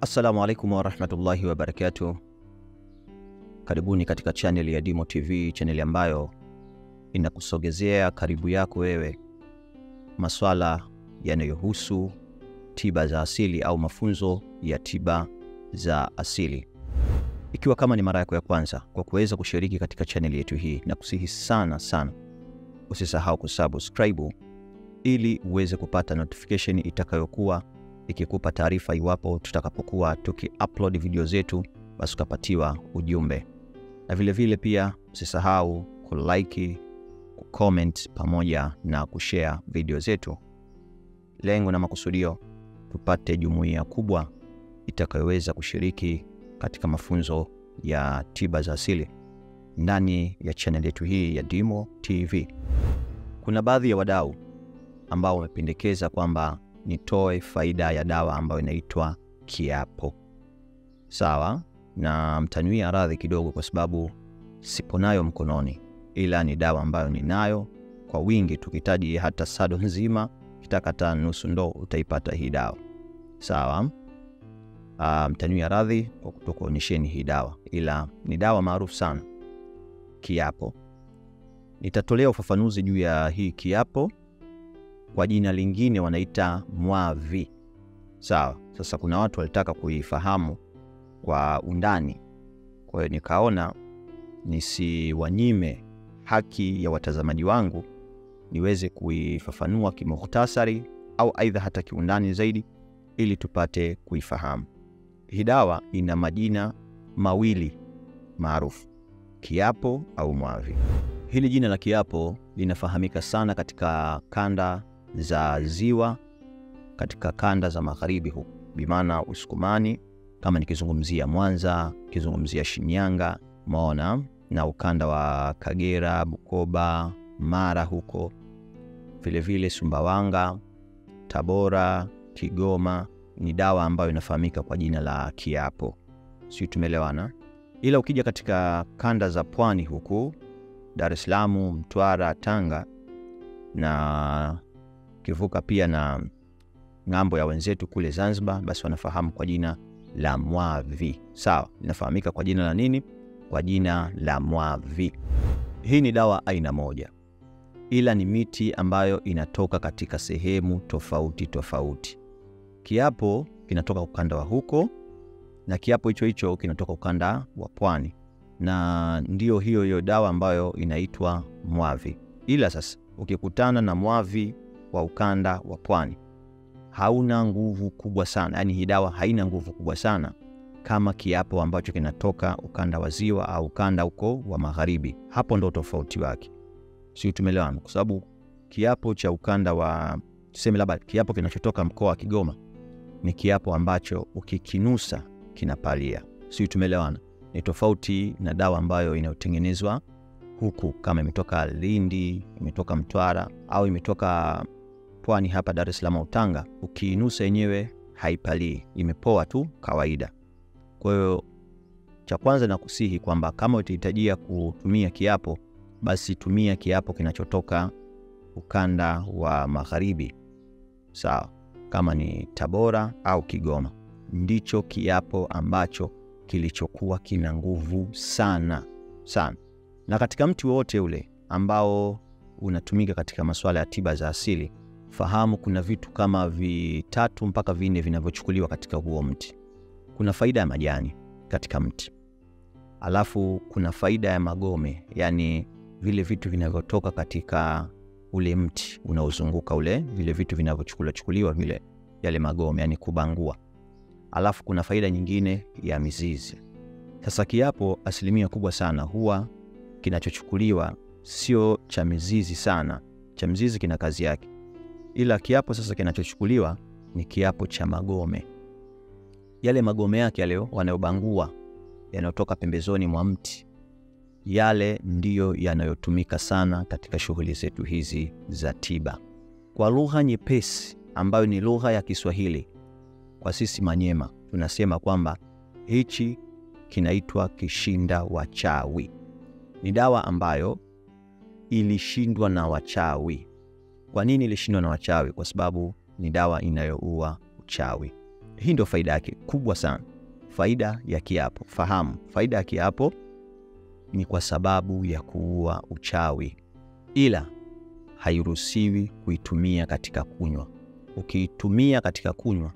Assalamu alaikum warahmatullahi wabarakatuh. Karibuni katika chaneli ya Dimo TV, chaneli ambayo inakusogezea karibu yako wewe maswala yanayohusu tiba za asili au mafunzo ya tiba za asili. Ikiwa kama ni mara yako ya kwanza kwa kuweza kushiriki katika chaneli yetu hii, na kusihi sana sana usisahau kusubscribe ili uweze kupata notification itakayokuwa ikikupa taarifa iwapo tutakapokuwa tukiupload video zetu, basi ukapatiwa ujumbe. Na vilevile vile pia usisahau kulike, kucomment pamoja na kushare video zetu. Lengo na makusudio tupate jumuiya kubwa itakayoweza kushiriki katika mafunzo ya tiba za asili ndani ya channel yetu hii ya Dimo TV. Kuna baadhi ya wadau ambao wamependekeza kwamba nitoe faida ya dawa ambayo inaitwa kiapo. Sawa, na mtaniwia radhi kidogo, kwa sababu sipo nayo mkononi, ila ni dawa ambayo ninayo kwa wingi. Tukihitaji hata sado nzima, kitaka hata nusu ndoo, utaipata hii dawa. Sawa. Uh, mtaniwia radhi kwa kutokuonyesheni hii dawa, ila ni dawa maarufu sana, kiapo. Nitatolea ufafanuzi juu ya hii kiapo kwa jina lingine wanaita mwavi. Sawa. Sasa kuna watu walitaka kuifahamu kwa undani, kwa hiyo nikaona nisiwanyime haki ya watazamaji wangu, niweze kuifafanua kimukhtasari au aidha hata kiundani zaidi, ili tupate kuifahamu. Hii dawa ina majina mawili maarufu, kiapo au mwavi. Hili jina la kiapo linafahamika sana katika kanda za ziwa, katika kanda za magharibi huku, bimaana Usukumani, kama nikizungumzia Mwanza, nikizungumzia Shinyanga, maona na ukanda wa Kagera, Bukoba, Mara huko vilevile, Sumbawanga, Tabora, Kigoma, ni dawa ambayo inafahamika kwa jina la kiapo. Sio, tumeelewana? Ila ukija katika kanda za pwani huku Dar es Salaam, Mtwara, Tanga na kivuka pia na ng'ambo ya wenzetu kule Zanzibar, basi wanafahamu kwa jina la mwavi. Sawa, linafahamika kwa jina la nini? Kwa jina la mwavi. Hii ni dawa aina moja, ila ni miti ambayo inatoka katika sehemu tofauti tofauti. Kiapo kinatoka ukanda wa huko na kiapo hicho hicho kinatoka ukanda wa pwani na ndiyo hiyo hiyo dawa ambayo inaitwa mwavi. Ila sasa ukikutana na mwavi wa ukanda wa pwani hauna nguvu kubwa sana, yaani hii dawa haina nguvu kubwa sana kama kiapo ambacho kinatoka ukanda wa ziwa au ukanda huko wa magharibi. Hapo ndo tofauti wake, sio? Tumeelewana? Kwa sababu kiapo cha ukanda wa tuseme, labda kiapo kinachotoka mkoa wa Kigoma ni kiapo ambacho ukikinusa kinapalia, sio? Tumeelewana? ni tofauti na dawa ambayo inayotengenezwa huku, kama imetoka Lindi, imetoka Mtwara au imetoka pwani hapa Dar es Salaam au Tanga, ukiinusa yenyewe haipalii, imepoa tu kawaida. Kwa hiyo cha kwanza nakusihi kwamba kama utahitajia kutumia kiapo, basi tumia kiapo kinachotoka ukanda wa magharibi, sawa, kama ni Tabora au Kigoma, ndicho kiapo ambacho kilichokuwa kina nguvu sana sana. Na katika mti wowote ule ambao unatumika katika masuala ya tiba za asili, fahamu kuna vitu kama vitatu mpaka vinne vinavyochukuliwa katika huo mti. Kuna faida ya majani katika mti, alafu kuna faida ya magome, yaani vile vitu vinavyotoka katika ule mti unaozunguka ule, vile vitu vinavyochukuliwa chukuliwa vile, yale magome, yaani kubangua alafu kuna faida nyingine ya mizizi. Sasa kiapo asilimia kubwa sana huwa kinachochukuliwa sio cha mizizi sana, cha mizizi kina kazi yake, ila kiapo sasa kinachochukuliwa ni kiapo cha magome. Yale magome yake yale wanayobangua yanayotoka pembezoni mwa mti, yale ndiyo yanayotumika sana katika shughuli zetu hizi za tiba. Kwa lugha nyepesi ambayo ni lugha ya Kiswahili kwa sisi Manyema tunasema kwamba hichi kinaitwa kishinda wachawi. Ni dawa ambayo ilishindwa na wachawi. Kwa nini ilishindwa na wachawi? Kwa sababu ni dawa inayoua uchawi. Hii ndio faida yake kubwa sana. Faida ya kiapo, fahamu, faida ya kiapo ni kwa sababu ya kuua uchawi, ila hairuhusiwi kuitumia katika kunywa. Ukiitumia katika kunywa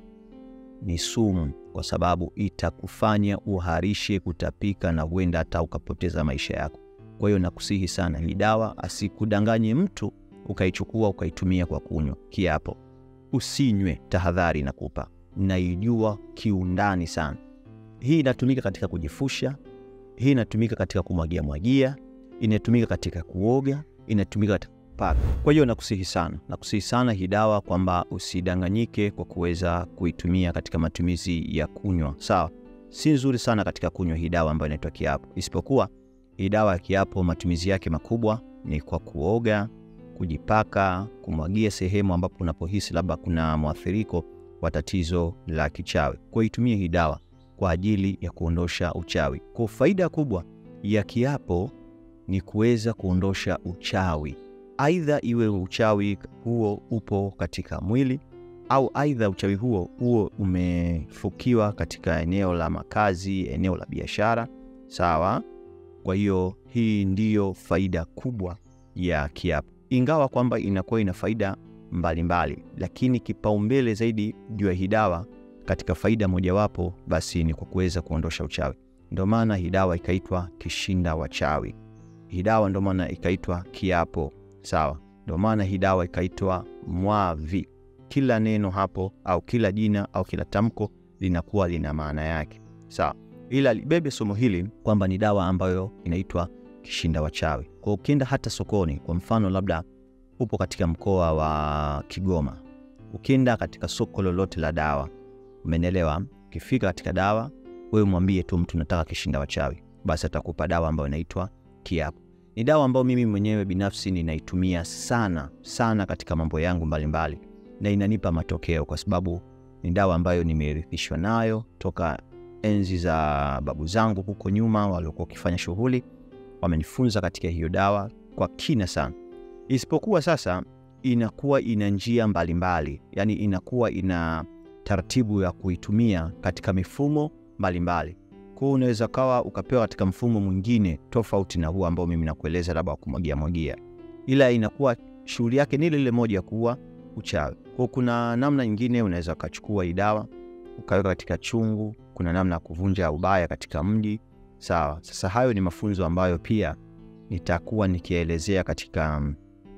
ni sumu, kwa sababu itakufanya uharishe, kutapika na huenda hata ukapoteza maisha yako. Kwa hiyo nakusihi sana, hii dawa asikudanganye mtu ukaichukua ukaitumia kwa kunywa. Kiapo usinywe, tahadhari nakupa, naijua kiundani sana. Hii inatumika katika kujifusha, hii inatumika katika kumwagia mwagia, inatumika katika kuoga, inatumika katika kupaka. Kwa hiyo nakusihi sana, nakusihi sana hii dawa kwamba usidanganyike kwa kuweza kuitumia katika matumizi ya kunywa. Sawa, si nzuri sana katika kunywa hii dawa ambayo inaitwa kiapo, isipokuwa hii dawa ya kiapo matumizi yake makubwa ni kwa kuoga, kujipaka, kumwagia sehemu ambapo unapohisi labda kuna mwathiriko wa tatizo la kichawi. Kwa itumie hii dawa kwa ajili ya kuondosha uchawi. Kwa faida kubwa ya kiapo ni kuweza kuondosha uchawi, aidha iwe uchawi huo upo katika mwili au aidha uchawi huo huo umefukiwa katika eneo la makazi, eneo la biashara. Sawa. Kwa hiyo hii ndiyo faida kubwa ya kiapo, ingawa kwamba inakuwa ina faida mbalimbali mbali, lakini kipaumbele zaidi juu ya hii dawa katika faida mojawapo basi ni kwa kuweza kuondosha uchawi. Ndio maana hii dawa ikaitwa kishinda wachawi. Hii dawa ndio maana ikaitwa kiapo. Sawa, ndio maana hii dawa ikaitwa mwavi. Kila neno hapo au kila jina au kila tamko linakuwa lina maana yake. Sawa, ila libebe somo hili kwamba ni dawa ambayo inaitwa kishinda wachawi. Kwa ukienda hata sokoni, kwa mfano labda upo katika mkoa wa Kigoma, ukienda katika soko lolote la dawa, umenielewa? Ukifika katika dawa, wewe mwambie tu mtu nataka kishinda wachawi, basi atakupa dawa ambayo inaitwa kiapo. Ni dawa ambayo mimi mwenyewe binafsi ninaitumia sana sana katika mambo yangu mbalimbali mbali, na inanipa matokeo kwa sababu ni dawa ambayo nimerithishwa nayo toka enzi za babu zangu huko nyuma, waliokuwa wakifanya shughuli, wamenifunza katika hiyo dawa kwa kina sana. Isipokuwa sasa inakuwa ina njia mbalimbali, yani inakuwa ina taratibu ya kuitumia katika mifumo mbalimbali. Kwa hiyo unaweza kawa ukapewa katika mfumo mwingine tofauti na huu ambao mimi nakueleza, labda kumwagia mwagia, ila inakuwa shughuli yake ni ile ile moja ya kuua uchawi. Kwa kuna namna nyingine unaweza ukachukua hii dawa ukaweka katika chungu, kuna namna ya kuvunja ubaya katika mji. Sawa. Sasa hayo ni mafunzo ambayo pia nitakuwa nikielezea katika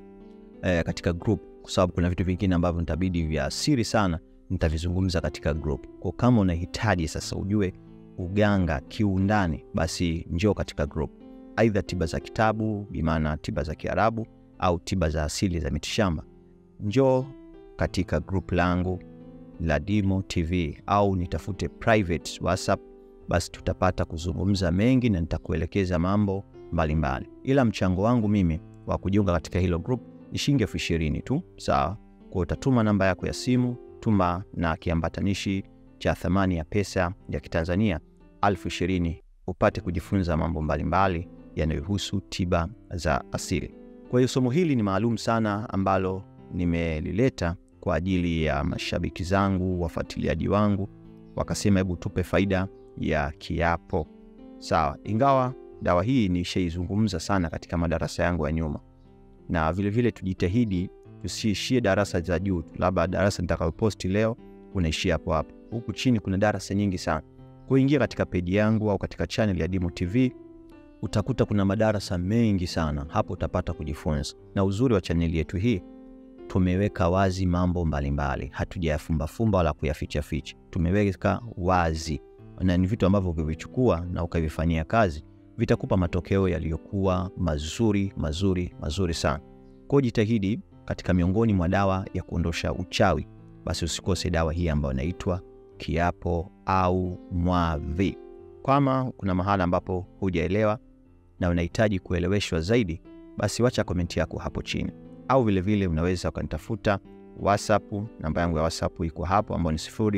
eh, katika group, kwa sababu kuna vitu vingine ambavyo nitabidi vya siri sana nitavizungumza katika group. Kwa kama unahitaji sasa ujue uganga kiundani, basi njoo katika group, aidha tiba za kitabu, bimaana tiba za Kiarabu au tiba za asili za mitishamba, njoo katika group langu la Dimo TV au nitafute private WhatsApp, basi tutapata kuzungumza mengi na nitakuelekeza mambo mbalimbali. Ila mchango wangu mimi wa kujiunga katika hilo group ni shilingi elfu ishirini tu, sawa. Kwa utatuma namba yako ya simu, tuma na kiambatanishi cha thamani ya pesa ya Kitanzania elfu ishirini upate kujifunza mambo mbalimbali yanayohusu tiba za asili. Kwa hiyo somo hili ni maalum sana ambalo nimelileta kwa ajili ya mashabiki zangu, wafuatiliaji wangu, wakasema hebu tupe faida ya kiapo. Sawa, ingawa dawa hii nishaizungumza sana katika madarasa yangu ya nyuma, na vilevile vile tujitahidi tusiishie darasa za juu, labda darasa nitakayoposti leo unaishia hapo hapo. Huku chini kuna darasa nyingi sana. Kuingia katika peji yangu au katika channel ya Dimo TV utakuta kuna madarasa mengi sana, hapo utapata kujifunza. Na uzuri wa chaneli yetu hii tumeweka wazi mambo mbalimbali, hatujayafumbafumba wala kuyafichaficha. Tumeweka wazi, na ni vitu ambavyo ukivichukua na ukavifanyia kazi vitakupa matokeo yaliyokuwa mazuri mazuri mazuri sana. Kwa jitahidi katika miongoni mwa dawa ya kuondosha uchawi, basi usikose dawa hii ambayo inaitwa kiapo au mwavi. Kama kuna mahala ambapo hujaelewa na unahitaji kueleweshwa zaidi, basi wacha komenti yako hapo chini, au vilevile vile unaweza ukanitafuta WhatsApp. Namba yangu ya WhatsApp iko hapo ambayo ni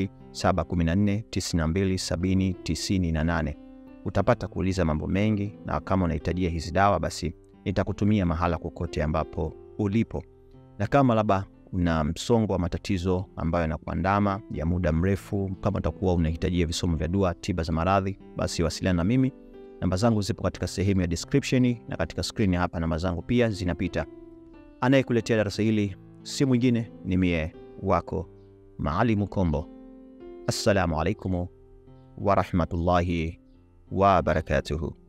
0714927098. Utapata kuuliza mambo mengi, na kama unahitajia hizi dawa, basi nitakutumia mahala kokote ambapo ulipo, na kama labda una msongo wa matatizo ambayo yanakuandama ya muda mrefu, kama utakuwa unahitajia visomo vya dua, tiba za maradhi, basi wasiliana na mimi. Namba zangu zipo katika sehemu ya description na katika skrini hapa, namba zangu pia zinapita. Anayekuletea darasa hili si mwingine, ni mie wako Maalimu Kombo. Assalamu alaikum warahmatullahi wabarakatuhu.